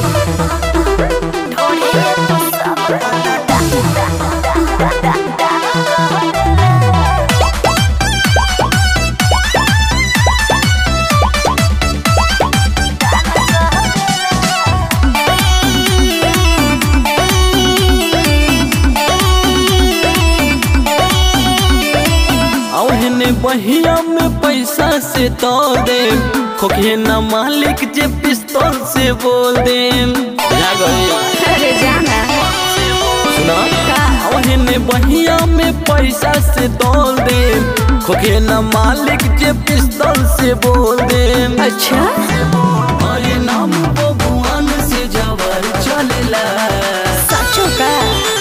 औहने बहिया में पैसा से तो दे खोखे न मालिक जे पिस्तौल से बोल दे जा गई अरे जाना सुना का औहने बहिया में पैसा से तोल दे खोखे न मालिक जे पिस्तौल से बोल दे अच्छा अरे नाम बबुआन से जवर चलेला सचो का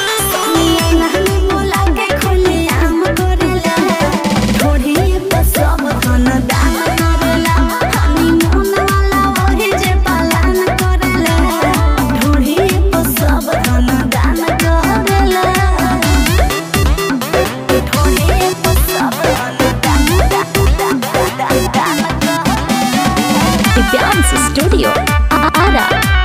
दिव्यांश स्टूडियो आरा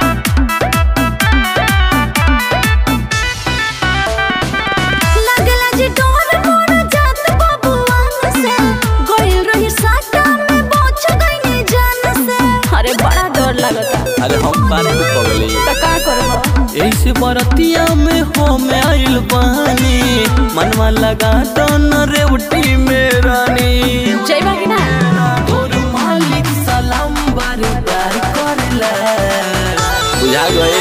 लगला जी डोर मोर जात बबुआन से गोइल रही साटा में बोछ गईनी जान से अरे बड़ा डर लगता अरे हम बारे में पगली त का करबो ऐसे बरतिया में हो में आइल बानी मनवा लगा तो न रेवटी में रानी जइबा कि ना तोर मालिक सलाम बार बार करला बुझा गए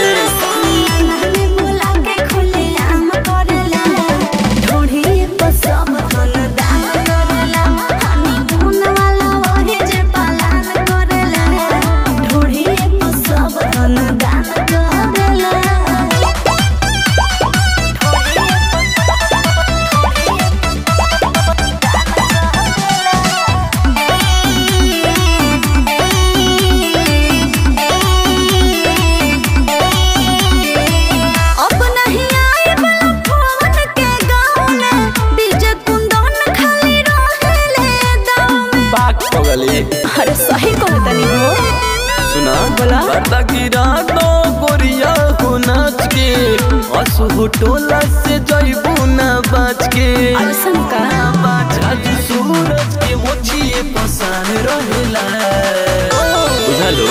अब नहीं आए वाला फोन के गाँव में डीजे कुंदन खाली रहेले दाव में बात पगली अरे सही कहतनी हो सुना बोला। बता गिरा दो गोरिया हो नाच के असु टोला से जइबू ना बाच के ऐसन का आज सूरज के मोछिए पसान रहेला बुझलो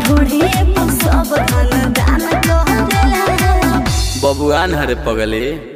बबुआन हरे पगले